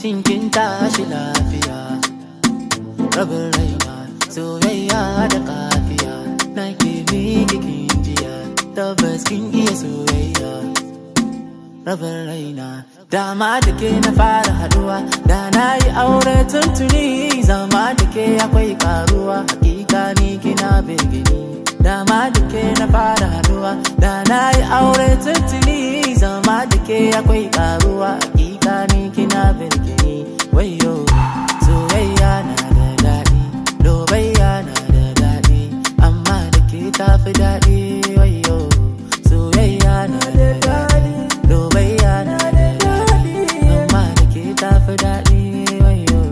shin kin tashi lafiya rabin raina soyayya da kafiya na ke miki kin jiya tabbas kin iya soyayya rabin raina dama da ke na fara haduwa da na yi aure tuntuni zama da ke akwai karuwa hakika ni kina begini dama da ke na fara haduwa da na yi aure tuntuni zama da ke akwai karuwa hakika ni kina begini wayo soyayya na da daɗi lobayya na da daɗi amma da ke tafi daɗi wayo soyayya na da daɗi lobayya na da daɗi amma da ke tafi daɗi wayo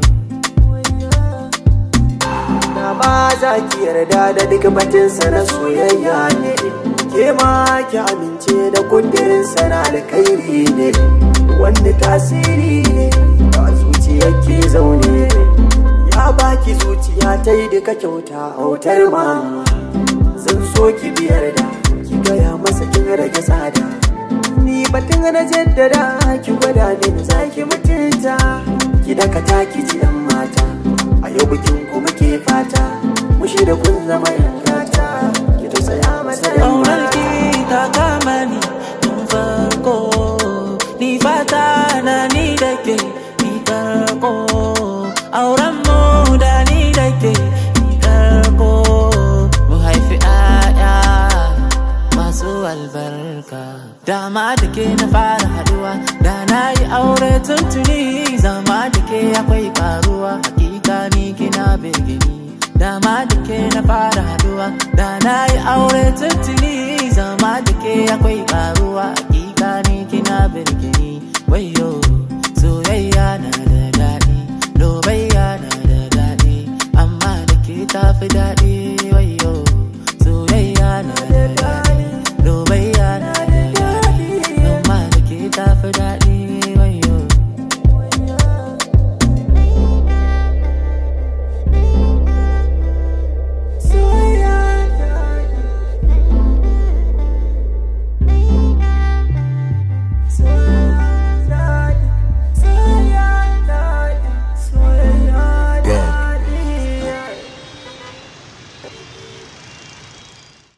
Na ba za ki yarda da duk batinsa na soyayya ne Ke ma ki amince da kundirinsa na alkhairi ne Wanda tasiri ne ba zuciyar ke zaune Ya baki zuciya ta yi duka kyauta autar ma Zan so ki biyar da ki gaya masa kin rage tsada Ni batun na jaddada ki gwada min za ki mutunta Ki dakata ki ji yan mata A yau bikin ku muke fata Mushi da kun zama yan gata Ki tausaya masa yan Ƙaunar mata ki ta kama ni tun farko Ni fata na ni da ke ni karko Auren mu da ni da ke ni karko Mu haifi ƴaƴa masu albarka Dama da ke na fara haduwa Da na yi aure tuntuni Zama da ke akwai karuwa Hakika ni kina begini Dama da ke na fara haduwa Da na yi aure tuntuni Zama da ke akwai karuwa Hakika ni kina birgini Wayo soyayya na da daɗi Lobayya na da daɗi Amma da ke tafi daɗi Wayo soyayya na da daɗi Lobayya na da daɗi Amma da ke tafi daɗi Wayo